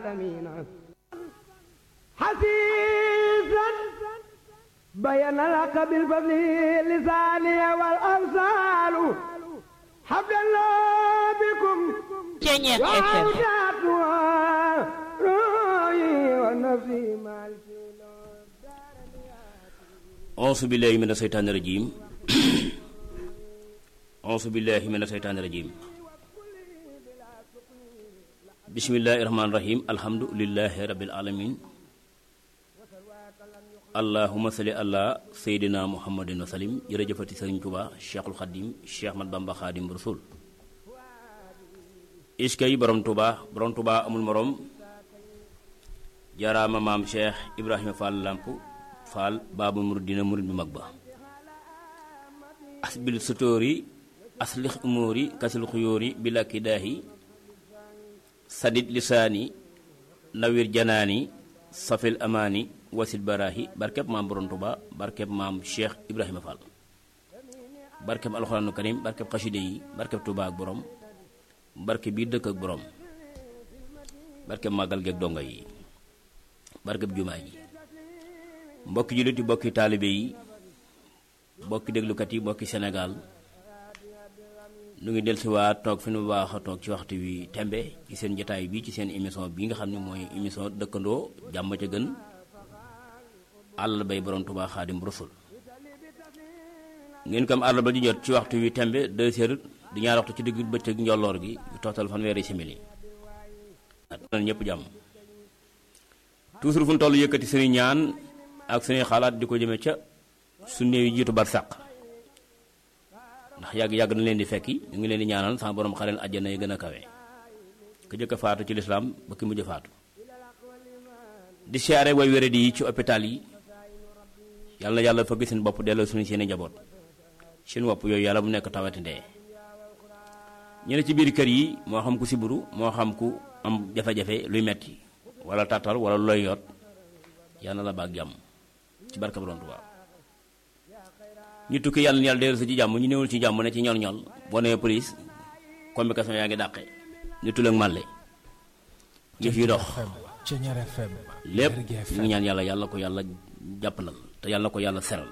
حسيسا بين لك بالفضل لساني والأمثال حبل الله بكم Ceñeex FM وعودات روحي ونفسي مالك auzu billahi mina seytaani rajim auzu billahi mina seytaani rajim bismillahi rahmaani rahim alhamdulillahi rabbil alamin allahuma salli ala seydina muhammadin wa salim jërëjëfati sëriñ tuba cheikhul xadim cheikh mat bamba xaadim rasul iskay borom tuba borom tuba amul morom jaaraama maam cheikh ibrahima fall lamp fall baabul muridina murid bi mag ba asbil sutóori aslix umóori kasil xuyóori bilakki daahi sadid lisaani nawir janaani safil amaani wasil baraahi barkeb maam borom tuba barkeb maam cheikh ibrahima fall barkeb alxuraanu karim barkeb xaside yi barkeb tuba ak borom barke bii dëkk ak borom barkeb màggal geeg donga yi barkeb jumaa ji mbokki jullit yi mbokki taalibe yi mbokki déglukat yi mbokki Sénégal nu ngi dellusiwaat toog fi nu baax a toog ci waxtu wi tembe ci seen jotaay bi ci seen émission bi nga xam ne mooy émission dëkkandoo jàmm ca gën àll bay borom Tuubaa Xaadim Rasul ngeen ko am àll ba di jot ci waxtu wi tembe deux heures di ñaar waxtu ci digg bëccëg njolloor gi yu toftal fanweeri simili at ñëpp jàmm toujours fu nu toll yëkkati suñu ñaan ak suñuy xalaat di ko jëme ca su néew yi jiitu bar sàq ndax yàgg yàgg na leen di fekki ñu ngi leen di ñaanal sama borom xareen àjjana yi gën a kawe ku jëkk a faatu ci lislaam ba ki mujj faatu di siyaare way wéradi yi ci hôpital yi yàlla na yàlla fëgg seen bopp delloo suñu seeni njaboot seen wopp yooyu yàlla bu nekk tawati ndee ñu ne ci biir kër yi moo xam ku siburu moo xam ku am jafe-jafe luy metti wala tàttal wala looy yoot yàlla na la baag jàmm ci barka borom Tuubaa ñu tukki yàlla na yàlla dellu si ci jàmm ñu newul ci jàmm ne ci ñol ñol boo nee police communication yaa ngi dàqe ñu tull ak màlle ñu fi dox Ceñeer FM lépp Lergui ñu FM ngi ñaan yàlla yàlla ko yàlla jàppandal te yàlla ko yàlla seral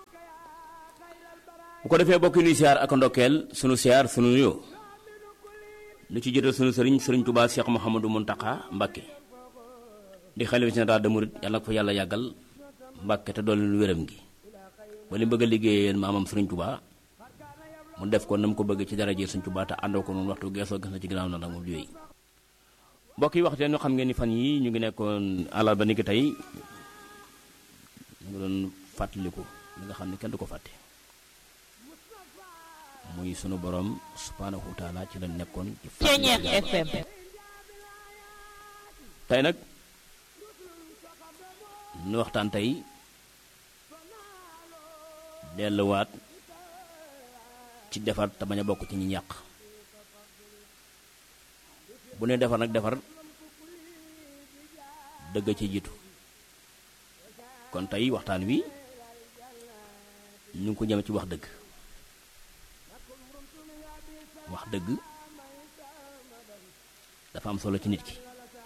bu ko defee bokk nuy siyaar ak ndokkeel sunu siyaar sunu nuyoo lu ci jëtal sunu sëriñ sëriñ Tuubaa Cheikh Mouhamadou Mountakha Mbacké di xalifa général de Mouride yàlla ko fa yàlla yàggal Mbacké te doole lu wéram gi ba li bëgg a liggéeyeen maamam sëriñ Tuubaa mu def ko na mu ko bëgg ci daraje sëriñ Tuubaa te àndoo ko noonu waxtu geesoo gis na ci ginnaaw na nag moom di wéy mbokk yi waxteen ñu xam ngeen ni fan yi ñu ngi nekkoon àllarba ni ki tey ñu ngi doon fàttaliku li nga xam ne kenn du ko fàtte muy sunu borom subhaanahu wa taala ci la nekkoon ci Ceñeex fàttaliku FM tey nag nu waxtaan tey delluwaat ci defar te bañ a bokk ci ñi ñàq bu ne defar nag defar dëgg ci jiitu kon tey waxtaan wi ñu ngi ko jëm ci wax dëgg wax dëgg dafa am solo ci nit ki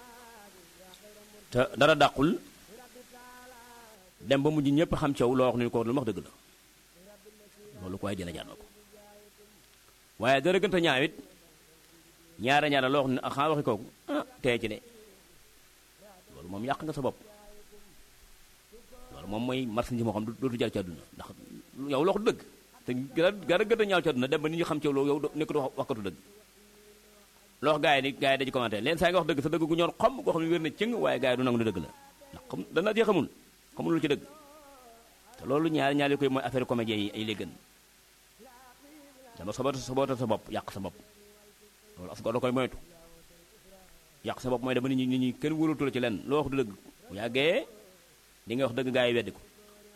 te dara dàqul dem ba mujj ñëpp xam caw loo wax ni ko lu wax dëgg la loolu ko waaye dina jaar na ko waaye dara gënta ñaawit ñaara ñaara loo wax ni xaa waxi kooku ah tey ci de loolu moom yàq nga sa bopp loolu moom mooy marchandise moo xam dootu jar ci àdduna ndax yow loo wax dëgg te gara gara gënta ñaaw ci àdduna dem ba nit ñi xam caw loolu yow nekkatu wax waxkatu dëgg loo wax gars yi ni gars yi dañu commenté leen saa nga wax dëgg sa dëgg gu ñor xom goo xam ne wér na cëng waaye gars yi du nangu ne dëgg la ndax xam dana jee xamul xamul lu ci dëgg te loolu ñaari ñaari koy mooy affaire comédien yi ay léegën dama sobota sobota sa bopp yàq sa bopp loolu as da koy moytu yàq sa bopp mooy dama nit ñi nit ñi kenn wóoratu la ci leen loo wax du dëgg bu yàggee di nga wax dëgg gars yi weddi ko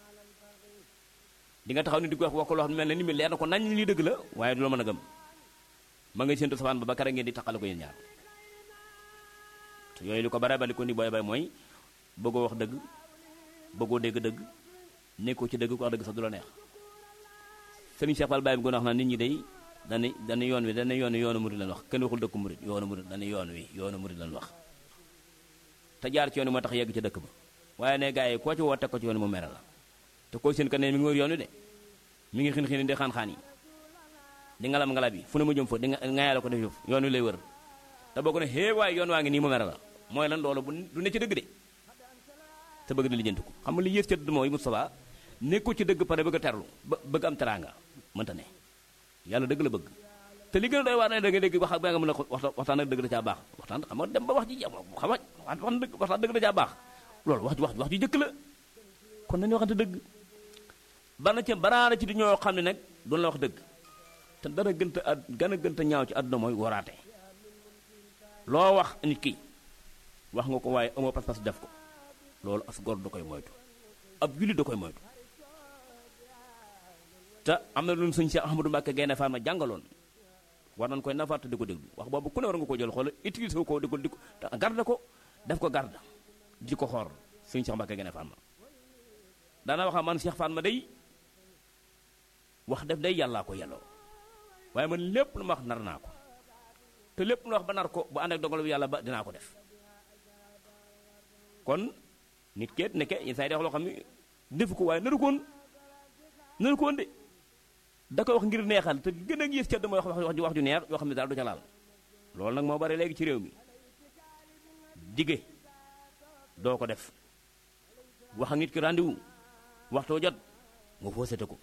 di nga taxaw ni di ko wax wax ko loo xam ne mel na ni mi leer na ko nañ lii dëgg la waaye du la mën a gëm ma ngay séntu safaan ba ba kara ngeen di taqale ko yéen ñaar te yooyu li ko bare bari ko ni booy bay mooy bëggoo wax dëgg bëggoo dégg dëgg nekkoo ci dëgg ko wax dëgg sax du la neex sëriñ Cheikh Fall Baye bi gën a wax naa nit ñi day dana dana yoon wi dana yoon wi yoonu murid lan wax kenn waxul dëkku murid yoonu murid dana yoon wi yoonu murid lan wax te jaar ci yoon wi moo tax yegg ci dëkk ba waaye ne gars yi koo ci woo teg ko ci yoon wi mu mere la te koo seen ka ne mi ngi wër yoon wi de mi ngi xin xin di xaan-xaan yi di ngalam ngalab yi fu ne mu jëm fa di ngaaya la ko def yoon wi lay wër te boo ko ne xée waaye yoon waa ngi nii mu mere la mooy lan loolu bu du ne ci dëgg de te bëgg na lijjanti ko xam nga li yées ca dëgg mooy Moustapha nekkul ci dëgg pare bëgg a terlu ba bëgg am teraanga mënta ne yàlla dëgg la bëgg te li gën a doy waar ne da nga dégg wax ba nga mën a waxtaan ak dëgg da caa baax waxtaan xam nga dem ba wax ji xam wax dëgg waxtaan dëgg da caa baax loolu wax wax wax ju jëkk la kon nañu waxante dëgg bari na ci baraana ci di ñoo xam ne nag doon la wax dëgg te dara gënta a gën a gënta ñaaw ci àdduna mooy waraate loo wax nit ki wax nga ko waaye amoo pas-pas def ko loolu as góor da koy moytu ab jullit da koy moytu te am na lu sëñ Cheikh Ahmadou Mbacke Gaynde Fatma jàngaloon war nañ koy nafaat di ko déglu wax boobu ku ne war nga ko jël xool utiliser ko di ko di ko garde ko def ko garde di ko xoor sëñ Cheikh Mbacke Gaynde Fatma daana waxa man Cheikh Fatma day wax def day yàllaa ko yelloo waaye man lépp lu ma wax nar naa ko te lépp lu wax ba nar ko bu ànd ak dogal bi yàlla ba dinaa ko def kon nit keet nekke yenn saa yi wax loo xam ne defu ko waaye naru koon naru koon de da koy wax ngir neexal te gën a gis ca damay wax wax wax ju neex yoo xam ne daal du ca laal loolu nag moo bari léegi ci réew mi dige doo ko def wax ak nit ki rendez-vous waxtoo jot nga foosete ko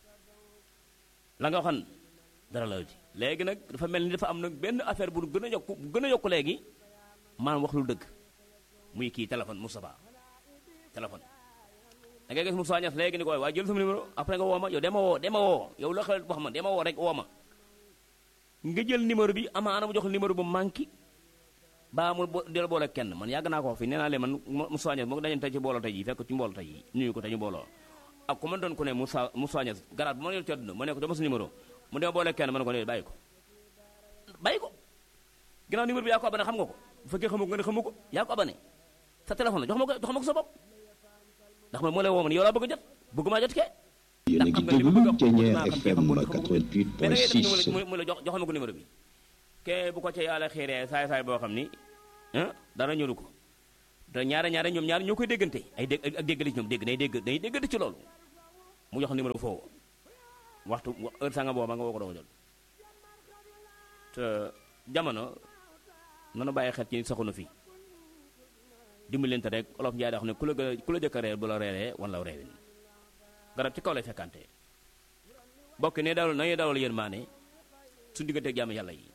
la nga waxan dara la ci léegi nag dafa mel ni dafa am nag benn affaire bu gën a yokku bu gën a yokku léegi maanaam wax lu dëgg muy kii téléphone Moustapha téléphone da ngay gis Moustapha Niass léegi ni ko waaye jël sama numéro après nga woo ma yow dema woo dema woo yow la xel wax ma dema woo rek woo ma nga jël numéro bi amaana mu jox numéro bu manqué baa mu del boole kenn man yàgg naa ko wax fii nee naa leen man Moustapha Niass moo dañu tey ci booloo tey ji fekk ci mbooloo tey ji nuyu ko tey ñu booloo ak ku ma doon ko ne Moussa Moustapha Niass garaat bu ma yor ci àdduna ma ne ko dama sa numéro mu dema boole kenn ma ne ko ne bàyyi ko bàyyi ko ginnaaw numéro bi yaa ko abane xam nga ko bu fekkee xamu ko nga ne xamu ko yaa ko abane sa téléphone la jox ma ko jox ma ko sa bopp ndax man moo lay woo man yow laa bëgg a jot bëgg maa jot kee yéen a ngi déglu Thiéniere FM mais da 88.6 ngay mu la jox joxal ma ko numéro bi ke bu ko ca yàlla xiiree saay saay boo xam ni ah dara ñëru ko te ñaare ñaare ñoom ñaare ñoo koy déggante ay dégg ak déggale ci ñoom dégg day dégg day déggante ci loolu mu jox numéro foofu waxtu heure sanga booba nga woo ko doo jot te jamono nanu bàyyi xel ci nit saxu na fi dimbalante rek olof njaay da xam ne ku la gën a ku la jëkk a reer bu la reeree wan la reewin garab ci kaw lay fekkante bokk ne dawal nañuy dawal yéen maane su digganteeg jàmm yàlla yi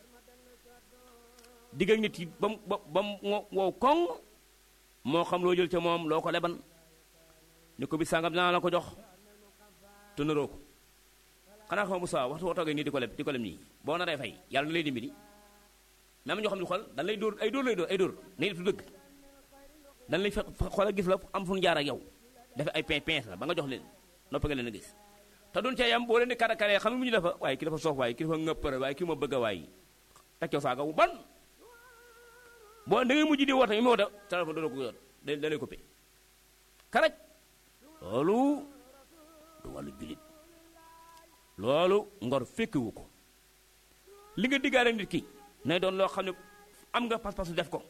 digg ak nit yi ba mu ba mu wow koŋ moo xam loo jël ca moom loo ko leban ni ko bis sàngam dinaa la ko jox te naroo ko xanaa xam Moussa waxtu woo toogee nii di ko leb di ko leb nii boo naree fay yàlla na lay dimbali même ñoo xam ne xool dañ lay dóor ay dóor lay dóor ay dóor nay def dëgg dañ lay fekk xool gis la am fu ñu jaar ak yow dafa ay pin pince la ba nga jox leen noppi nga leen a gis te duñ cee yam boo leen di kara karee xam nga mu ñu defa waaye ki dafa soof waaye ki dafa ngëppare waaye ki ma bëgg a waaye teg coo saaga wu ban boo da ngay mujj di woote mi mu woote téléphone doo ko yor da da lay coupé karaj loolu du wàllu julit loolu ngor fekkiwu ko li nga diggaale nit ki nay doon loo xam ne am nga pas-pas def ko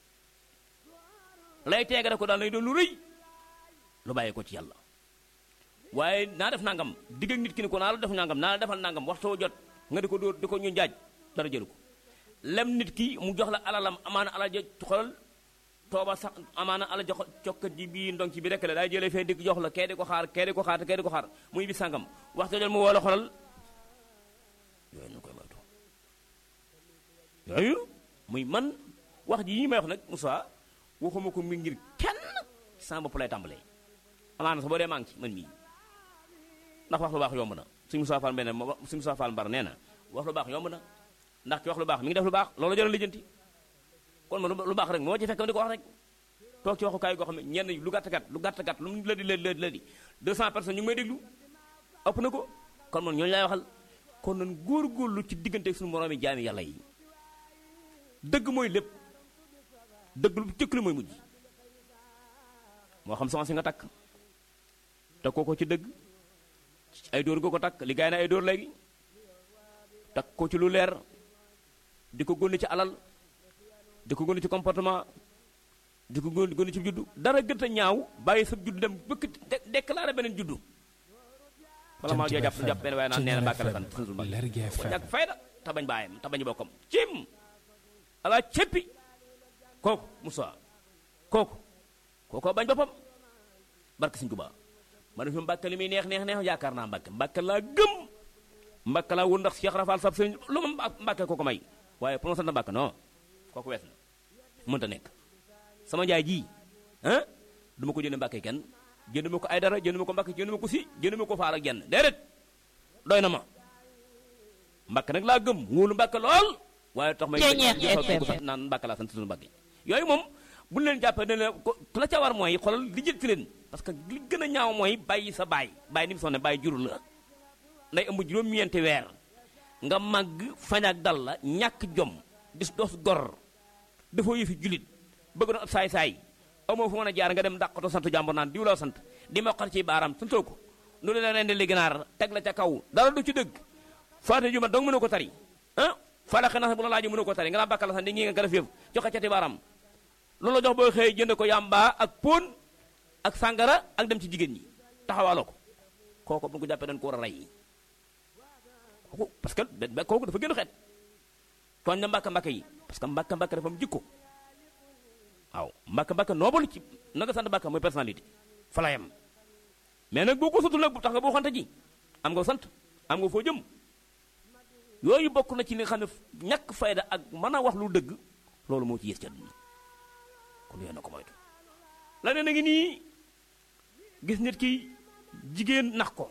lay teega ko daal nay doon lu rëy lu bàyyi ko ci yàlla waaye naa def nangam digg ak nit ki ni ko naa la def nangam naa la defal nangam waxtoo jot nga di ko dóor di ko ñu jaaj dara jëlu ko lem nit ki mu jox la alalam amaana alal ja xoolal tooba sax amaana alal jox cokkat ji bii ndong ci bi rek la daay jëlee fee dikk jox la kee di ko xaar kee di ko xaar te kee di ko xaar muy bi sàngam waxtoo jot mu woo la xoolal yooyu ñu koy moytu yooyu muy man wax ji yi may wax nag Moussa waxuma ko mi ngir kenn sama bopp lay tàmbalee amaana sax boo dee maa ngi ci man mii ndax wax lu baax yomb na suñu Moussa Fall benn suñu Moussa Fall mbar nee na wax lu baax yomb na ndax ki wax lu baax mi ngi def lu baax loolu jëral lijjanti kon ma lu baax rek moo ci fekk di ko wax rek toog ci waxukaay goo xam ne ñenn lu gàtt gàtt lu gàtt gàtt lu mu la di la la di 200 personnes ñu ngi may déglu ëpp na ko kon man ñooñu laay waxal kon nan góor-góorlu ci diggante suñu moroomi jaami yàlla yi dëgg mooy lépp dëgg lu jëkk la mooy mujj moo xam soxna si nga takk takkoo ko ci dëgg ay dóor nga ko takk li gaay na ay dóor léegi takk ko ci lu leer di ko gónne ci alal di ko gónne ci comportement di ko gën gën ci juddu dara gën a ñaaw bàyyi sa juddu dem bëkk de- déclaré beneen juddu wala maa joo jàpp jàpp benn waaye naan nee na Mbàkke la sant santul Mbàkke Lergui ko FM ñàkk fayda te bañ bàyyam te bañ bokkam cim ala ceppi kooku Moussa kooku kookoo bañ boppam barke Sëñ Tuubaa ma ne fi Mbàkke li muy neex neex neex yaakaar naa Mbàkke Mbàkke laa gëm Mbàkke laa wër ndax Cheikh Rafal sab sëriñ lu ma Mbà- Mbàkke kooko may waaye pour ma sant Mbàkke non kooku wees na mënta nekk sama njaay ji ah du ma ko jënd Mbàkke kenn jënd ma ko ay dara jënd ma ko Mbàkke jënd ma ko si jënd ma ko faal ak jenn déedéet doy na ma Mbàkke nag laa gëm wóolu Mbàkke lool waaye tax may Ceeñeex jëfal FM. ko sax naan Mbàkke laa sant suñu Mbàkke yooyu moom bu ñu leen jàppee ne leen ko la ca war mooy xoolal li jël ci leen parce que li gën a ñaaw mooy bàyyi sa baay bàyyi ni mu sonne bàyyi jurul la nday ëmb juróom-ñeenti weer nga màgg fañ ak dal la ñàkk jom dis dos gor dafoo yëfi julit bëgg doon ab saay-saay amoo fu mën a jaar nga dem dàqato sant jàmbur naan diw laa sant di moqal ci baaraam santoo ko nu la rendi li ginaar teg la ca kaw dara du ci dëgg faate ju ma dong mënoo ko tari ah fala xena bu la laaju mënoo ko tari nga naa bàkkal la sant di ngi nga gën a féef joxe cati baaraam loolu la jox boo xëy jënd ko yàmbaa ak pon ak sàngara ak dem ci jigéen ñi taxawaaloo ko kooku bu ñu ko jàppee dañ ko war a rey kooku parce que da- kooku dafa gën a xeet tooñ na mbàkka mbàkka yi parce que mbàkka mbàkka dafa am jikko waaw mbàkka mbàkka noobal ci na nga sant mbàkka mooy personnalité fa la yem mais nag boo ko sutul nag bu tax nga boo xante ji am nga sant am nga foo jëm yooyu bokk na ci li nga xam ne ñàkk fayda ak mën a wax lu dëgg loolu moo ci yées ci àdduna kon yooyu na ko moytu la ne na ngi nii gis nit ki jigéen nax ko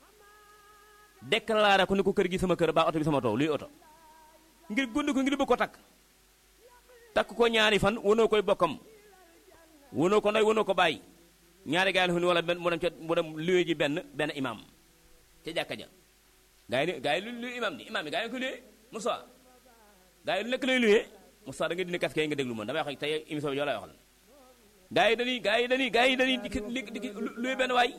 déclaré ko ni ko kër gi sama kër baa oto bi sama tool luy oto ngir gónd ko ngir bëgg ko takk takk ko ñaari fan wanoo koy bokkam wanoo ko ndey wanoo ko bàyyi ñaari gaay la fu ni wala benn mu dem ca mu dem luye ji benn benn imam ca jàkka ja gaa yi ne gaa yi lu lu imam ni imam yi gaa yi ko luye Moussa gaa yi lu nekk lay luye Moussa da nga dindi casque yi nga déglu man damay wax tey émission bi yoo lay waxal gaa yi dañuy gaa yi dañuy gaa yi dañuy dikki li dikki luye benn waay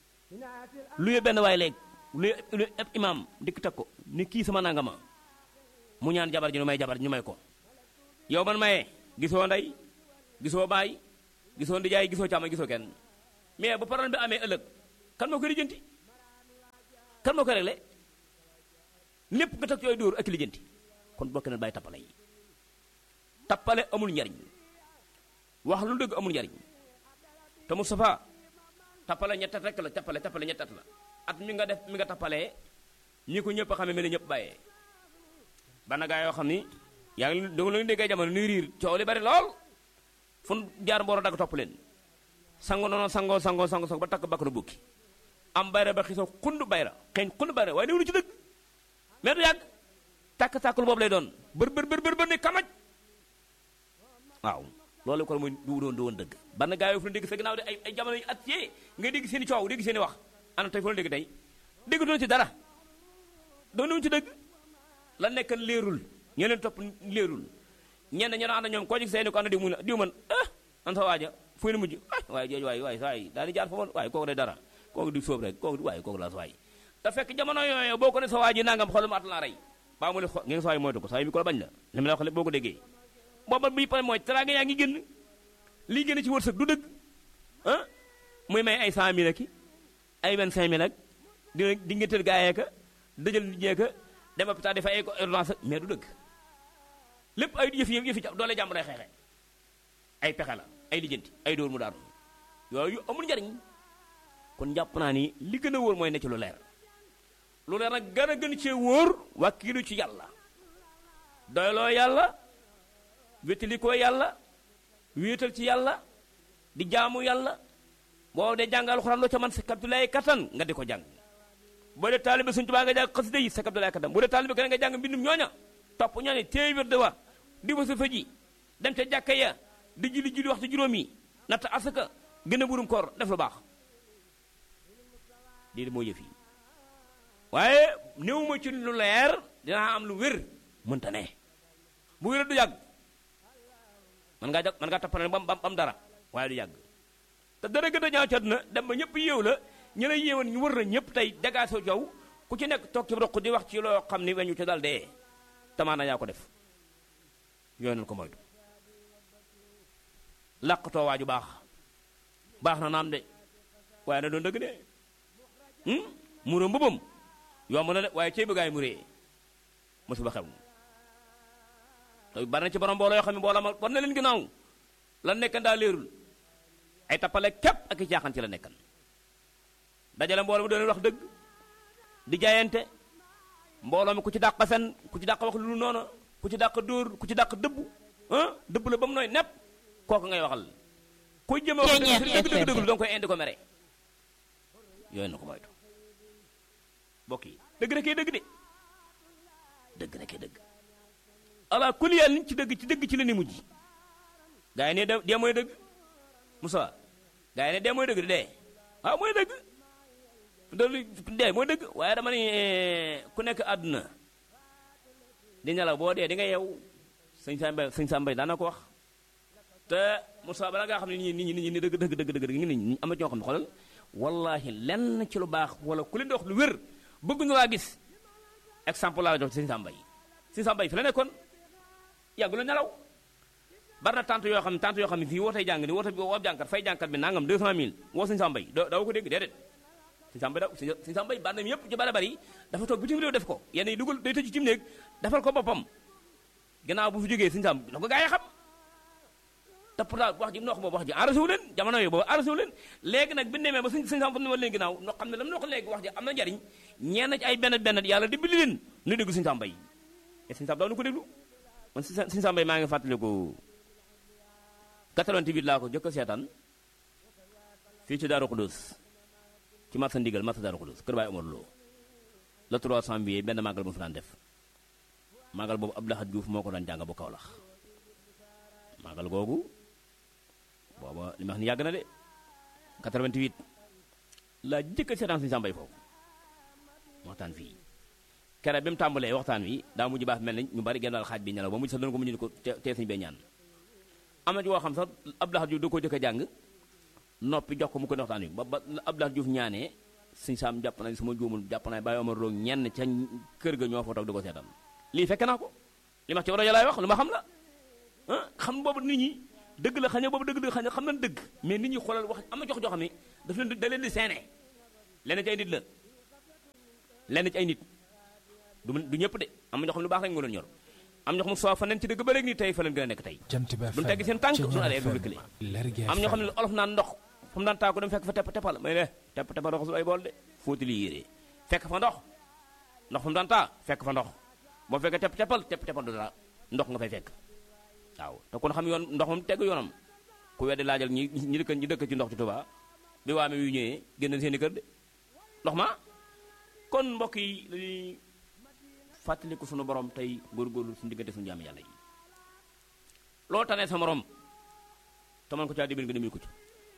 luye benn waay léegi luye luye ab imam dikk teg ko ni kii sama nangama mu ñaan jabar ji ñu may jabar ji ñu may ko yow man maye gisoo ndey gisoo baay gisoo ndijaay gisoo càmma gisoo kenn mais bu problème bi amee ëllëg kan moo koy lijjanti kan moo koy réglé lépp nga teg ci ay dóor ak lijjanti kon bokk na bàyyi tappale yi tappale amul njariñ wax lu dëgg amul njariñ te Moustapha tappale ñettat rek la tappale tappale ñettat la at mi nga def mi nga tappalee ñi ko ñëpp xamee mel ni ñëpp bàyyee bana gaa yoo xam ni yaa ngi da nga leen déggee jamono nuy riir coow li bari lool fu nu jaar mbooro dagg topp leen sango noonu sangoo sangoo sango sango ba takk bakk na bukki am bayra ba xisoo xund bayra xeeñ xund bayra waaye néew lu ci dëgg mais du yàgg tàkk-tàkkul boobu lay doon bër bër bër bër bër ni kamaj waaw loolu ko mooy du doon du woon dëgg bana gaa yoo fu nu dégg sa ginnaaw de ay ay jamono yu at yee nga dégg seen i coow dégg seen i wax ana tey fu nu dégg tey dégg doon ci dara doon ci dëgg la nekk leerul ñoo leen topp leerul ñenn ñoo ànd ñoom koo ci seeni ko ànd diw mu ne diw man ah an sa waaja fu ñu mujj ah waaye jooju waaye waaye saa yi daal di jaar fa woon waaye kooku day dara kooku di sóob rek kooku waaye kooku laa sa waay te fekk jamono yooyu boo ko ne sa waa ji nangam xool ma at laa rey baa mu ne xo ngeen sa waay moytu ko saa yi mi ko la bañ la li ma la wax lépp boo ko déggee booba bi pare mooy teraanga yaa ngi génn lii génn ci wërsëg du dëgg ah muy may ay cent mille ak ay vingt-cinq mille ak di di nga tël gaayee ka dëjël nit ka dem hôpital di fay ay ordonnance mais du dëgg lépp ay yëf yëf yëfi doole jàmm day xeexe ay pexe la ay lijjanti ay dóor mu daanu yooyu amul njariñ kon jàpp naa ni li gën a wóor mooy ne ci lu leer lu leer nag gën a gën cee wóor wàkkilu ci yàlla doyloo yàlla wétalikoo yàlla wéetal ci yàlla di jaamu yàlla boo dee jàng alxuraan loo ca man sa kaptulaay kattan nga di ko jàng boo dee taalibe suñ tubaa nga jàng xasida yi sa kaptulaay kattan boo dee taalibe keneen nga jàng mbindum ñooña topp ñooña téye wér de wa di ba sa fëji dem ca jàkka ya di julli julli waxtu juróom yi natt asaka gën a burum koor def lu baax lii de moo yëf yi waaye néew ma ci lu leer dinaa am lu wér mënta ne bu wér du yàgg man ngaa jag man ngaa tappale bam bam dara waaye du yàgg te dara gën a ñaaw ci àdduna dem ba ñëpp yéew la ñu la yéewoon ñu wër na ñëpp tey dagaasoo jow ku ci nekk toog ci roq di wax ci loo xam ni weñu ci dal dee tamaana yaa ko def yooyu nañu ko moytu làqatoo waaju baax baax na naam de waaye na doon dëgg de muro mbubam yomb na de waaye cey bëggaay mu ree mosuba xew te bari na ci borom mbooloo yoo xam ne mbooloo ma war na leen ginnaaw la nekkan daa leerul ay tappale képp ak i caaxaan ci la nekkan dajale mbooloo mi doon wax dëgg di jaayante mbooloo mi ku ci dàq fen ku ci dàq wax lu noonu ku ci dàq dóor ku ci dàq dëbb ah dëbb la ba mu nooy nepp kooku ngay waxal kuy jëme wax dëgg dëgg dëgg dëgg danga koy indi ko mere yooyu na ko moytu mbokk yi dëgg rekee dëgg de dëgg rekee dëgg ala kulli yàlla ci dëgg ci dëgg ci la ni mujj gaa yi ne dee mooy dëgg Moussa gaa yi ne dee mooy dëgg de dee waaw mooy dëgg loolu dee mooy dëgg waaye dama ne ku nekk àdduna di nelaw boo dee di nga yeew sëñ Sambay sëñ Sambay daan na ko wax te Moussa bala ngaa xam ne nit ñi nit ñi ni dëgg dëgg dëgg dëgg ngi ni am na ñoo xam ne xoolal wallahi lenn ci lu baax wala ku leen di wax lu wér bëgg ñu laa gis exemple laa la jox ci sëñ Sambay sëñ Sambay fi la nekkoon yàggu la nelaw bari na tante yoo xam ne tante yoo xam ne fii wootee jàng ni woote bi woo ab jànkat fay jànkat bi nangam 200000 woo sëñ Sambay doo ko dégg déedéet sëñ Sambay daw sëñ Sambay bari na yëpp ci bari bari dafa toog bitim réew def ko yenn yi dugal day tëj ci néeg defal ko boppam gannaaw bu fi jógee sëñ Sambay na ko gaa yi xam te pourtant wax ji mu wax boobu wax ji arrêté wu leen jamono yooyu boobu arrêté wu leen léegi nag bi demee ba sëñ sëñ Sambay ne ma leen ginnaaw no xam ne lam na ko léegi wax ji am na njariñ ñeen ci ay benn benn yàlla dimbali leen nu déglu sëñ Sambay et sëñ Sambay daaw nu ko déglu man sëñ Sambay maa ngi fàttaliku 88 laa ko jëkk a seetaan fii ci Daaru Xudus ci marsa ndigal marsa Daaru Xudus kër Baay Omar Lo le 3 janvier benn màggal bu mu fi daan def màggal boobu Abdou Lahad Diouf moo ko daan jàng bu Kawlax màggal googu booba li ma wax ni yàgg na de 88 laa jëkk a seetaan Sëñ Sambay foofu waxtaan fii kere bi mu tàmbalee waxtaan wi daa mujj baax mel ni ñu bari genn daal xaaj bi ñelaw ba mujj sax doon ko mujj ni ko tee suñu bee ñaan am na ci woo xam sax Abdou Lahad Diouf da koo jëkk a jàng noppi jox ko mu ko ne waxtaan wi ba ba Abdou Lahad Diouf ñaanee Sëñ Sam jàpp na sama juumul jàpp naa Baye Omar Lo ñenn ca kër ga ñoo fa toog di ko seetaan lii fekk naa ko li ma ci rajo laay wax lu ma xam la ah xam boobu nit ñi dëgg la xañ boobu dëgg dëgg xañ xam nañ dëgg mais nit ñi xoolal wax am na jox joo xam ne daf leen da leen di seene lenn ci ay nit la lenn ci ay nit du du ñëpp de am na ñoo xam ne lu baax rek nga doon ñor am ñoo xam ne soo fa nen ci dëgg ba léegi nii tey fa leen gën a nekk tey duñu tegg seen tànk duñu aree du reculé am ñoo xam ne olof naan ndox fu mu daan taa ko dem fekk fa tepp teppal may ne tepp teppal raxasul ay bool de fóoti li yéree fekk fa ndox ndox fu mu daan taa fekk fa ndox boo fekkee tepp teppal tepp teppal du dara ndox nga fay fekk waaw te kon xam yoon ndox moom tegg yoonam ku weddi laajal ñi ñi dëkk ñi dëkk ci ndox ci Tuubaa bi waame yu ñëwee génn seen i kër de ndox ma kon mbokk yi lañuy fàttaliku sunu borom tey góorgóorlu suñu diggante suñu jaam yàlla yi loo tanee sa morom te man ko caa dimbali nga dimbali ko ci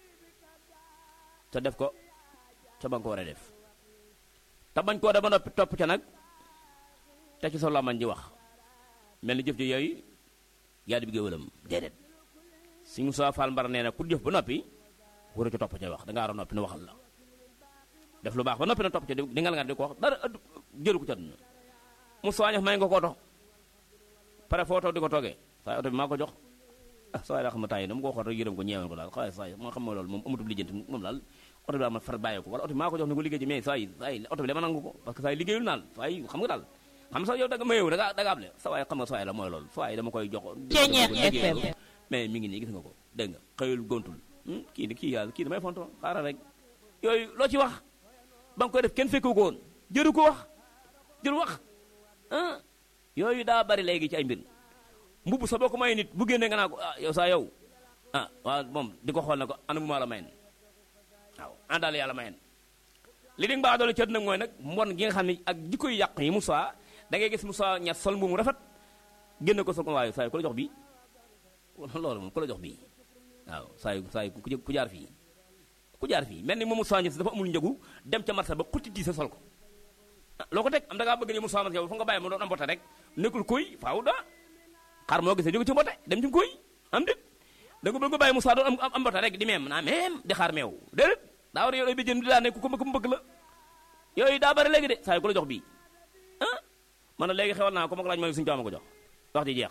te def ko ca ba nga ko war a def te bañ koo def ba noppi topp ca nag te ci sa làmmañ ji wax mel ni jëf ji yooyu yaa di bi géwëlam déedéet suñu soo faal mbar nee na ku jëf ba noppi waru ca topp ca wax dangaa war a noppi na waxal la def lu baax ba noppi na topp ca di ngal nga di ko wax dara jëru ko ca duna mu soññaf may nga ko oto pare foo toog di ko toogee saa oto bi maa ko jox ah saa yi daa xam ne temps yi dama ko xool rek yërëm ko ñeewoon ko daal xaalis saa yi moo xam ne loolu moom amatul lijjanti moom daal oto bi daal ma far bàyyi ko wala oto bi maa ko jox ni ko liggéey ci mais saa yi saa yi oto bi dama nangu ko parce que saa yi liggéeyul naal saa yi xam nga daal xam sax yow da nga ma yow da nga da nga am le saa waay xam nga saa yi la mooy loolu saa yi dama koy jox FM mais mi ngi nii gis nga ko dégg nga xëyul gontul kii ni kii yàlla kii damay fonto xaaral rek yooyu loo ci wax ba nga koy def kenn fekku ko woon jëru ko wax jëru wax ah yooyu daa bari léegi ci ay mbir mbubb sa boo ko may nit bu génnee nga naa ko ah yow saa yow ah waaw moom di ko xool na ko ana mu maa la mayen waaw àndaale yàlla mayen li di mbaa doolu cët nag mooy nag mbon gi nga xam ne ak jikko yu yàq yi Moussa da ngay gis Moussa ña sol mbubu mu rafet génn ko sol ko waaye saa yu ku la jox bii loolu moom ku la jox bii waaw saa yu saa yu ku jaar fii ku jaar fii mel ni moom Moussa Niass dafa amul njëgu dem ca marché ba xutti di sa sol ko loo ko teg am da ngaa bëgg ni Moussa Niass yow fa nga bàyyi mu doon am mbote rek nekkul kuy faaw da xar moo gisee jóge ci mbote dem ci kuy am dit da nga bëgg bàyyi Moussa doon am am mbote rek di meem naa meem di xaar meew déedéet daa war a yor bi jën di daa ne ku ko ku mu bëgg la yooyu daa bari léegi de saa yu ku la jox bii ah man na léegi xewal naa ko ma ko laaj ma suñu ma ko jox wax ji jeex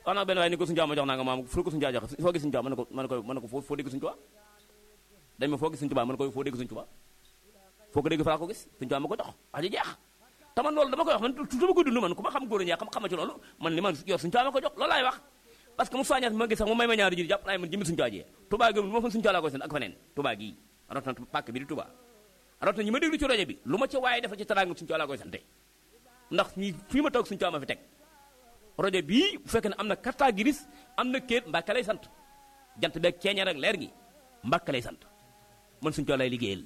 wax naa benn waaye ni ko suñu Tuubaa ma jox naa nga maam fu ko suñu Tuubaa jox foo gis suñu Tuubaa mën na ko mën na ko mën na ko foo foo dégg suñu Tuubaa dañ ma foo gis suñu Tuubaa mën na ko foo dégg suñu Tuubaa foo ko dégg fa laa ko gis suñu Tuubaa ma ko jox wax ji jeex te man loolu dama koy wax man dama ko dund man ku ma xam góor ñaa xam xam ci loolu man li man yor suñu Tuubaa ma ko jox loolu laay wax parce que mu soññaat ma gis sax mu may ma ñaari ji jàpp naa man jëmmi suñu Tuubaa ji Tuubaa gi ma fa suñu Tuubaa laa koy seen ak feneen Tuubaa gii rawatina pàkk bi di Tuubaa rawatina ñi ma déglu ci rajo bi lu ma ci waaye defal ci teraanga suñu Tuubaa laa koy sante ndax ñi fii ma toog suñu Tuubaa ma fi teg rajo bii bu fekkee ne am na carte grise am na kéet Mbàkke lay sant jant beeg ceeñeer ak leer gi Mbàkke lay sant man suñu Tuubaa lay liggéeyal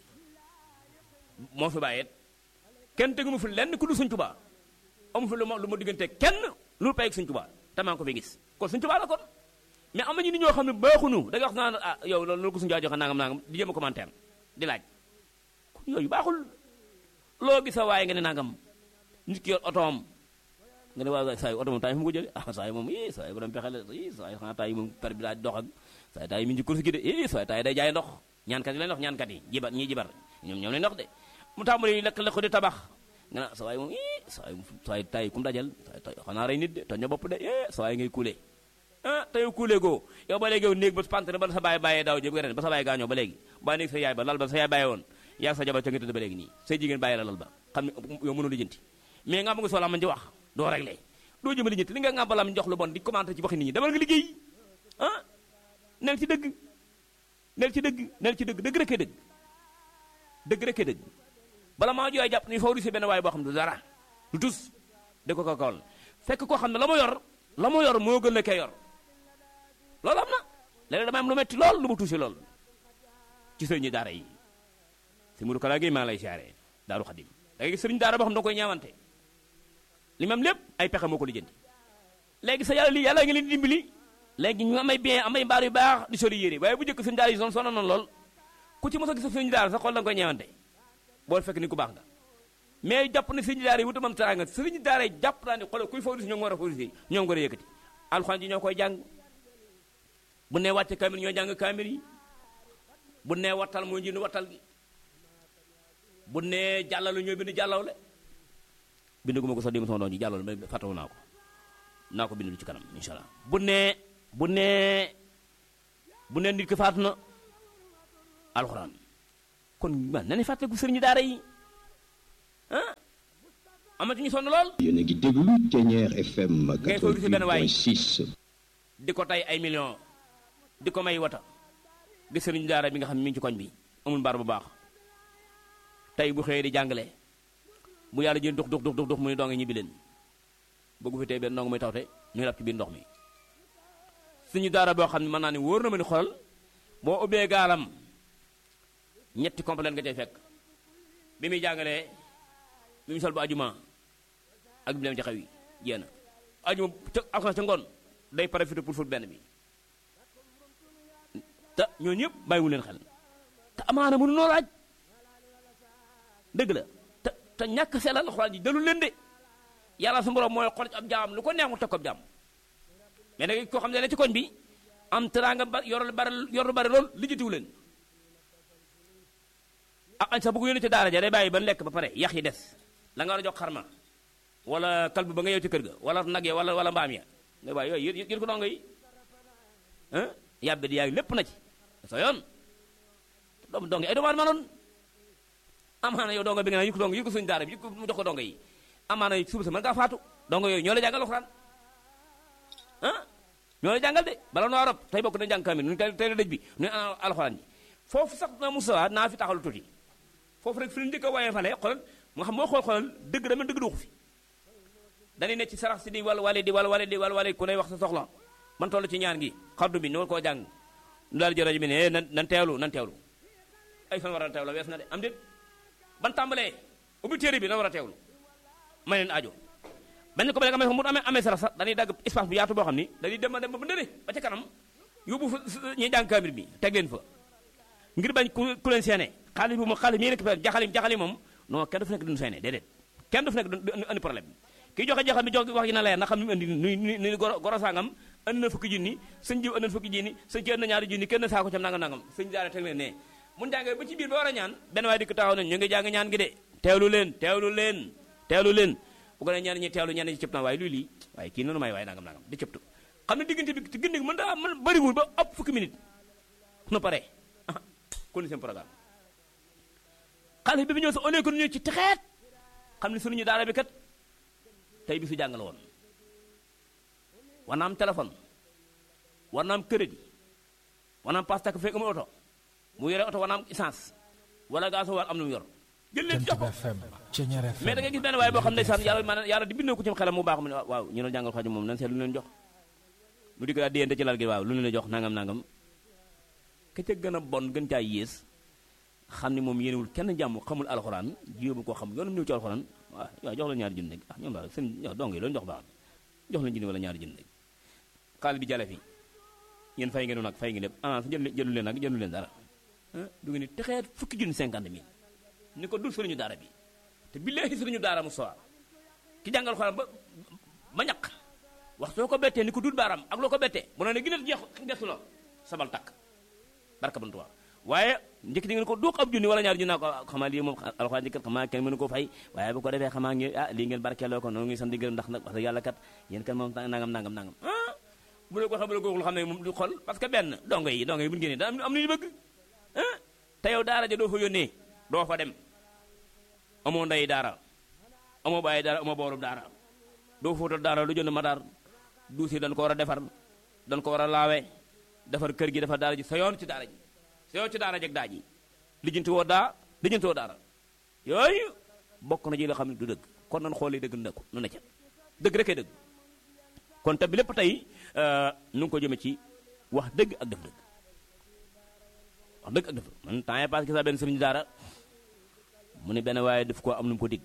moo fi bàyyeet kenn tegu ma fi lenn ku du suñ tubaa amu fi lu ma lu ma diggante kenn lu pay ak suñ tubaa te maa ngi ko fi gis kon suñ tubaa la kon mais am na ñu nit ñoo xam ne baaxunu da nga wax naan ah yow loolu loolu ko suñu jaa joxe nangam nangam di jéem a commentaire di laaj kon yooyu baaxul loo gis a waaye nga ne nangam nit ki yor otoom nga ne waaw saa yu oto moom temps yi fu mu ko jëlee ah saa yi moom ii saa yi borom pexe la ii saa yi xanaa temps yi moom per bi daa dox ak saa yi temps yi mi ngi ci course gi de ii saa yi temps yi day jaay ndox ñaankat yi lay ndox ñaankat yi jibar ñii jibar ñoom ñoom lay ndox de mu tàmbali lekk lekk di tabax nga ne sa waay moom ii sa waay sa waay tay kum dajal sa xanaa rey nit de toj na bopp de eh sa waay ngay kuule ah te yow kuule goo yow ba léegi yow néeg ba pante ba sa baay bàyyee daaw jëb ren ba sa baay gaañoo ba léegi ba néeg sa yaay ba lal ba sa yaay bàyyee woon yaa sa jabar ca nga tëdd ba léegi nii say jigéen bàyyi la lal ba xam ne yow mënul lijjanti mais nga am nga soxla man di wax doo réglé doo jëma lijjanti li nga nga balam jox lu bon di commenté ci waxi nit ñi demal nga liggéey ah nel ci dëgg nel ci dëgg nel ci dëgg dëgg rek dëgg dëgg rek dëgg bala maa jooy jàpp ni favoriser benn waaye boo xam ne du dara du tus da ko ko kawal fekk koo xam ne la mu yor la mu yor moo gën la kay yor loolu am na léeg-léeg dama am lu metti lool lu mu tuusi lool ci sëriñu daara yi si muru kalaa gi maa ngi lay siyaare daaru xadim da ngay gis sëriñu daara boo xam ne da koy ñaawante li mu am lépp ay pexe moo ko lijjanti léegi sa yàlla lii yàlla ngi leen di dimbali léegi ñu amay bien amay mbaar yu baax di sori yére waaye bu njëkk sëriñu daara yi son sono noonu lool ku ci mos a gis sëriñu daara sa xol da nga koy ñeewante boo fekk ni ku baax nga mais jàpp na sëriñu daara yi wuta mam teraanga sëriñu daara yi jàpp naa ne xoolal kuy favoriser ñoo ngi war a favoriser ñoo ngi war a yëkkati alxuraan ji ñoo koy jàng bu nee wàcce kaamil ñoo jàng kaamil yi bu nee wattal moo jënd wattal gi bu nee jàllalu ñoo bind jàllawle bind gu ma ko sax démb sama doon ji jàllawle ma fàttawu naa ko naa ko bind lu ci kanam incha allah bu nee bu nee bu nee nit ki faatu na alxuraan kon man na ne fàttaliku sëriñu daara yi ah amatuñu sonn lool. yéen a ngi déglu Thiéniere FM ngay favoriser benn waay 88.6. di ko tay ay millions di ko may wata gis sëriñu daara bi nga xam ne mi ngi ci koñ bi amul mbaar bu baax tey bu xëyee di jàngale bu yàlla jën dux dux dux dux mu ne doonga ñibbi leen bëggu fi tey benn ndongo muy tawte ñu lab ci biir ndox mi suñu daara boo xam ne mën naa ne wóor na ma ni xoolal boo ubbee gaalam ñetti complet nga cay fekk bi muy jàngalee bi mu sol bu ajuma ak bi dem ci xew yi jéena ajuma ca alxames ca ngoon day profité pour fut benn bi te ñooñu ñëpp bàyyiwu leen xel te amaana mënu noo laaj dëgg la te te ñàkk sellal alxuraan ji dalul leen de yàlla su borom mooy xool ci ab jaam lu ko neex mu teg ko ab jaam mais nag koo xam ne ne ci koñ bi am teraanga ba yor lu bari yor lu bari lool lijjatiwu leen ak añ sax bu ko yónnee ci daara ja day bàyyi ba lekk ba pare yax yi des la nga war a jox xarma wala kalbu ba nga yow ci kër ga wala nag ya wala wala mbaam ya nga bàyyi yooyu yër ko dongo yi ah yàbbe di yaay lépp na ci sa yoon doom dongo yi ay doomu noonu amaana yow dongo bi nga naan yu ko dongo yu ko suñu daara bi yu ko mu jox ko dongo yi amaana suba sa mën ngaa faatu dongo yooyu ñoo la jàngal alxuraan ah ñoo la jàngal de bala noo rob tey bokk na jàng kamil nu tey la dëj bi nu alxuraan ji foofu sax na Moussa naa fi taxalu tuuti foofu rek fi lu njëkk a waaye fale xoolal nga xam moo xool xoolal dëgg dama dëgg duxu fi dañuy ne ci sarax si di wal wale di wal wale di wal wale ku ne wax sa soxla man toll ci ñaan gi xaddu bi ñoo koo jàng nu daal jël rajo bi ne nan nan teewlu nan teewlu ay fan war a teewlu wees na de am déet ban tàmbalee ubbi téere bi nan war a teewlu may leen aajo benn ko ba léegi amee mu amee amee sarax sax dañuy dagg espace bu yaatu boo xam ni dañuy dem dem ba ba ndëre ba ca kanam yóbbu fa ñuy jàng kaamir bi teg leen fa ngir bañ ku ku leen seene xaalis bu ma xaalis mi nekk jaxali jaxali moom non kenn du fi nekk duñu seene déedéet kenn du fi nekk du andi problème kii joxe jaxal bi jox wax ji na leer na xam ni mu andi nuy nuy goro sangam andi na fukki junni sëñ jiw andi na fukki junni sëñ ci andi na ñaari junni kenn saako cam nangam nangam sëñ daara teg leen ne mun jàngee ba ci biir ba war a ñaan benn waaye dikk taxaw nañ ñu ngi jàng ñaan gi de teewlu leen teewlu leen teewlu leen bu ko ne ñaan ñi teewlu ñaan ñi cëpp na waaye luy lii waaye kii noonu may waaye nangam nangam di cëptu xam ne diggante bi diggante bi mën daa mën bëriwul ba ëpp fukki minute na pare ah kon seen programme xale bi bi ñëw sa au lieu que ñu ñëw ci texeet xam ne suñu daara bi kat tey bi su jàng la woon war na am téléphone war na am crédit war na am passe tak fekk amul oto mu yore oto war na am essence wala gaso war am lu mu yor jël leen jox ko mais da ngay gis benn waaye boo xam ne saan yàlla maanaam yàlla di bindoo ko ci xelam mu baax mu ne waaw ñu doon jàngal xaju moom nan seet lu leen jox mu di ko daal déyante ci lal gi waaw lu leen jox nangam nangam ka ca gën a bon gën caa yées xam ne moom yéenewul kenn jàmm xamul alxuraan jéemu koo xam yoonam ñëw ci alxuraan waaw waaw jox la ñaari junni rek ah ñoom daal seen yow dong yi loolu jox baax na jox la junni wala ñaari junni rek xaalis bi jale fi yéen fay ngeen nag fay ngeen lépp ah jël jëlu leen nag jëlu leen dara ah du ngeen ni texeet fukki junni cinquante mille ni ko dul sëriñu daara bi te billaahi sëriñu daara mu sowa ki jàngal xoraan ba ba ñaq wax soo ko bettee ni ko dul baaram ak loo ko bettee mu ne ne gën a jeex gestu la sabal takk barka bantuwaa waaye njëkk di ngeen ko duux ab junni wala ñaar junni naa ko xamaa lii moom alxuraan ji kat xamaa kenn mënu ko fay waaye bu ko defee xamaa ngi ah lii ngeen barkeeloo ko noonu ngi sant di gërëm ndax nag wax dëgg yàlla kat yéen kat moom nangam nangam nangam ah bu la ko xam bu la ko waxul xam ne moom du xol parce que benn dongo yi dongo yi bu ñu génnee daa am nañu bëgg ah te yow daara ja doo fa yónnee doo fa dem amoo ndey daara amoo bàyyi daara amoo boorub daara doo fóotal daara lu jënd madaar duusi dañ ko war a defar dañ ko war a laawe defar kër gi defar daara ji sa yoon ci daara ji sa yoon ci daara jeg daa ji lijjanti woo daa lijjanti woo daara yooyu bokk na ji la xam ne du dëgg kon nan xoolee dëgg na ko nu ne ca dëgg rekee dëgg kon te bi lépp tey nu ngi ko jëme ci wax dëgg ak def dëgg wax dëgg ak def man temps yii passé sa benn sëriñ daara mu ne benn waaye daf ko am nu mu ko dig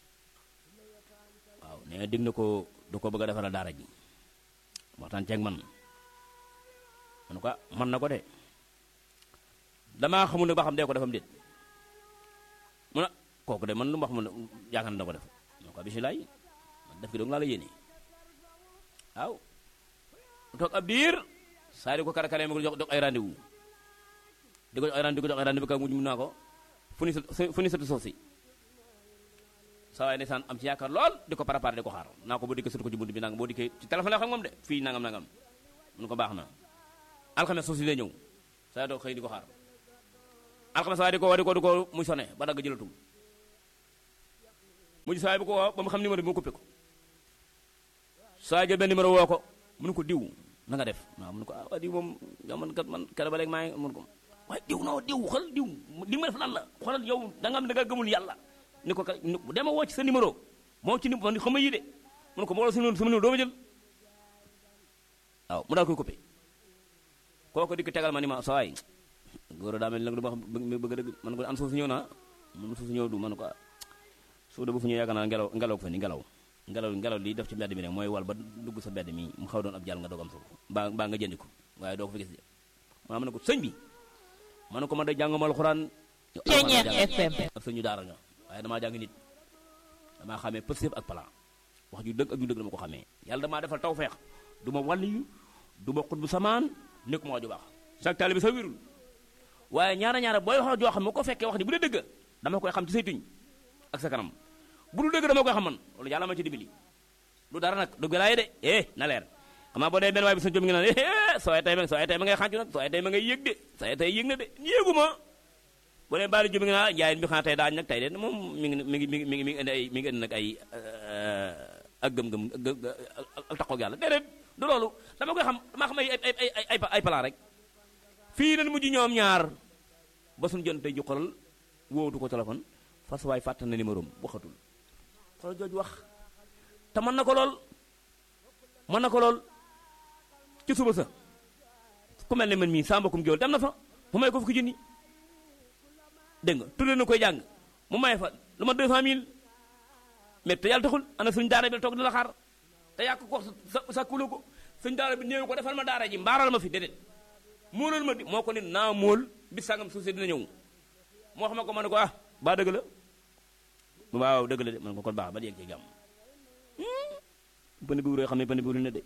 waaw nee na dig na ko du ko bëgg a defaral daara ji waxtaan ceeg man man ko man na ko de damaa xamul ne ba xam dee ko defam déet mu ne kooku de man lu ma xamul ne yaakaar na ko def man ko bisimilah man def gi dong laa la yéene waaw toog ab biir saa di ko karakare ma ko jox jox ay rendez-vous di ko jox ay rendez-vous di ko jox ay rendez-vous ka mujj mun naa ko fu ni fu ni sëtu suuf si saa waay ndeysaan am ci yaakaar lool di ko préparé di ko xaar naa ko boo dikkee sëtu ko ci bunt bi nangam boo dikkee ci téléphone la xam moom de fii nangam nangam mun ko baax na alxames suuf si lay ñëw saa doo xëy di ko xaar alxames waaye di ko woo di ko di ko muy sone ba dagg jëlatul mujj saa bu ko woo ba mu xam numéro bi mu coupé ko saa jël benn numéro woo ko mun ko diw na nga def waaw mun ko ah diw moom yow man kat man kere ba léegi maa ngi mun ko waaye diw non diw xool diw li ma def lan la xoolal yow da nga am da nga gëmul yàlla ni ko ka dema woo ci sa numéro moo ci man xam nga yii de mun ko boole sama numéro doo ma jël waaw mu daal koy coupé kooku di ko tegal ma ni ma sa waay góor daa mel nag du ma xam bëgg dëgg man ko an suuf si ñëw naa man suuf si ñëw du man ko suuf de bu fu ñëw yaakaar naa ngelaw ngelaw ko fa ni ngelaw ngelaw ngelaw li def ci mbedd mi rek mooy wal ba dugg sa mbedd mi mu xaw doon ab jàll nga doog am suuf mbaa mbaa nga jëndi ko waaye doo ko fi gis de ma ne ko sëñ bi ma ne ko man de jànguma alxuraan Ceeñeer FM ak sëñu daara nga waaye damaa jàng nit damaa xamee pëstéef ak plan wax ju dëgg ak ju dëgg dama ko xamee yàlla damaa defal tawfeex du ma wàlliyu du ma xut bu samaan nekk ma wax ju baax chaque taalibe bi sa wérul waaye ñaara ñaara booy wax joo xam ne ko fekkee wax ni bu dee dëgg dama koy xam ci say tuñ ak sa kanam bu dul dëgg dama koy xam man loolu yàlla ma ci dimbali lu dara nag dëgg laa de eh na leer xam naa boo dee benn waay bi sa jom ngi naan eh soo ay tey ma soo ay tey ma ngay xàncu nag soo ay tey ma ngay yëg de soo ay tey yëg na de yéegu ma boo dee baali jom ngi naan njaay bi xanaa tey daañ nag tey de moom mi ngi mi ngi mi ngi mi ngi indi ay mi ngi indi nag ay ak gëm-gëm ak taxoog yàlla déedéet du loolu dama koy xam dama xam ay ay ay ay ay plan rek fii nañ mujj ñoom ñaar ba suñu jën tey ju xolal wóotu ko téléphone fas waay fàtt na numéro am waxatul xoolal jooju wax te mën na ko lool mën na ko lool ci suba sa ku mel ne man mii saa mbokkum géwél dem na fa mu may ko fukki junni dégg nga tudde na koy jàng mu may fa lu ma 200000 mais te yàlla taxul ana suñu daara bi toog di la xaar te yàq ko sa sa kulo ko suñu daara bi néew ko defal ma daara ji mbaaral ma fi déedéet móolal ma di moo ko nit naa móol bis sàngam suuf si dina ñëw moo xam ko ma ne ko ah ba dëgg la waaw dëgg la de man ko kon baax ba yegg ci jàmm pëne bi wuree xam ne pëne bi wuri na de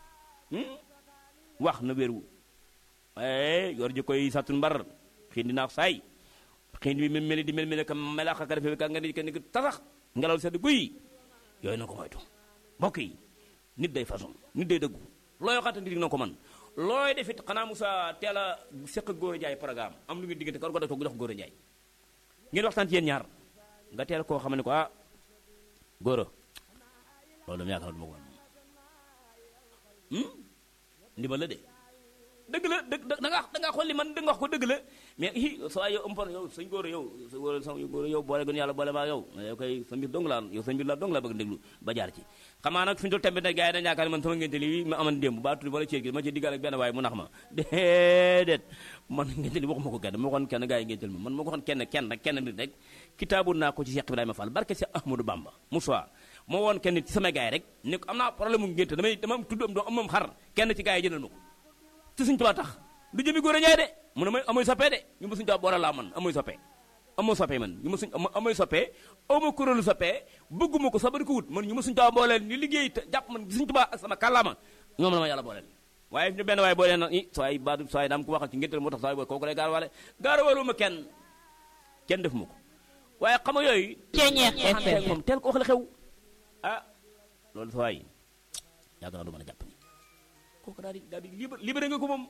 wax na wéeru waaye yor ji koy satun mbar xiin dinaa saay xiin bi mel di mel mel ka melaax ka defee ka nga ni kenn tasax ngelaw sedd guy yooyu na ko moytu mbokk yi nit day façon nit day dëggu looy waxante nit na ko man looy defit xanaa Moussa teel a seq ak góor a jaay programme am lu ngeen diggante kar ko def ko jox góor a jaay ngeen waxtaan ci yéen ñaar nga teel koo xam ne ko ah góor a loolu dama yaakaar du ma ko man ndimbal la de dëgg la dëgg da nga da nga xool li man da nga wax ko dëgg la mais i sa yow ëmpon yow sëñ góor yow sa góor sa góor yow boole gën yàlla boole maa yow yow koy sa mbir dong laa yow sa mbir laa dong laa bëgg déglu ba jaar ci xamaa nag fi ñu toll tembe nag gars yi dañu yaakaar ne man sama ngénte li ma aman démb ba tuddi wala ceeb gi ma ci diggal ak benn waaye mu nax ma déedéet man ngénte li waxuma ko kenn ma waxoon kenn gars yi ngéntel ma man ma ko waxoon kenn kenn rek kenn nit rek kitaabu naa ko ci Cheikh Ibrahima Fall barke Cheikh Ahmadou Bamba Moussa moo woon kenn nit ci sama gars yi rek ne ko am naa problème mu ngénte damay dama tudd am doom am xar kenn ci gars yi jëndal ma ko ci suñ tubaab tax du jëmi góor a ñaay de mu ne may amoy soppee de ñu ma suñu tubaab boole laa man amoy soppee amoo soppee man ñu ma suñ amoy soppee amoo kuréelu soppee bëgguma ko sabari ko wut man ñu ma suñu tubaab booleel ñu liggéey te jàpp man suñu tubaab ak sama kàllaama ñoom la ma yàlla booleel waaye ñu benn waaye boolee na i sooy ba sooy daam ko waxal ci ngénte moo tax sooy booy kooku lay gaar wale gaar walu ma kenn kenn def ma ko waaye xam nga yooyu Ceeñeex FM. moom teel ko wax la xew ah loolu sa waay yàgg naa du mën a jàpp ni kooku daal di daal di libre libéré nga ko moom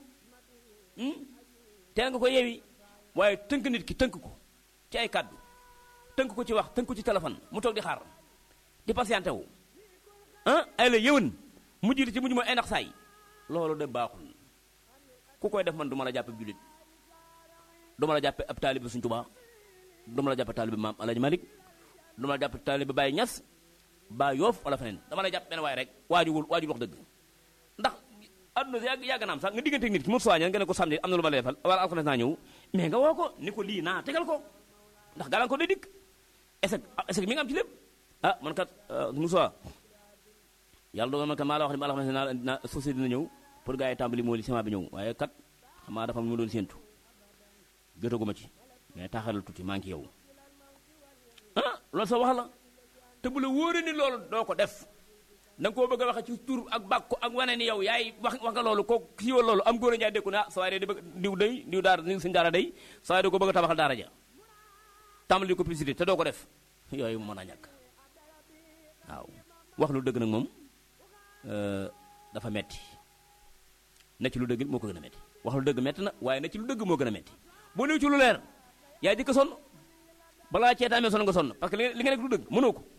teel nga ko yeewi waaye tënk nit ki tënk ko ci ay kàddu tënk ko ci wax tënk ko ci téléphone mu toog di xaar di patienté wu ah ay la yëwan mujj di ci mujj mooy ay nax saay loolu de baaxul ku koy def man du ma la jàppe jullit du ma la jàppe ab taalibe Sëñ Tuubaa du ma la jàppe taalibe maam Alaaji Malik du ma la jàppe taalibe Baay Ñas baa yoof wala feneen dama lay jàpp benn waay rek waajugul waajul wax dëgg ndax adduna si yàgg yàgg naam sax nga diggante nit ki mu soignal nga ne ko samedi am na lu ma lay defal wala alxames naa ñëw mais nga woo ko ni ko lii naa tegal ko ndax gàllankoor day dikk est-ce que est-ce que mi nga am ci lépp ah man kat Moussa yàlla dogal man kat maa la wax ni ma alxames naa naa société dina ñëw pour gars yi tàmbali moo li ciment bi ñëw waaye kat xamaa dafa am lu ma doon séentu jotaguma ci mais taxalal tuuti maa ngi ci yow ah loolu sa wax la te bu la wóoree ni loolu doo ko def da nga koo bëgg a waxe ci tur ak bàkku ak wane ni yow yaay wax wax nga loolu ko siiwal loolu am góor a njaay dékku ne ah saa waay de bëgg diw day diw daara diw suñu daara day saa waay da ko bëgg a tabaxal daara ja tàmbali ko publicité te doo ko def yooyu mu mën a ñàkk waaw wax lu dëgg nag moom dafa metti na ci lu dëgg moo ko gën a metti wax lu dëgg metti na waaye na ci lu dëgg moo gën a metti boo néew ci lu leer yaay jëkk sonn balaa ceetaamee sonn nga sonn parce que li nga nekk lu dëgg mënoo ko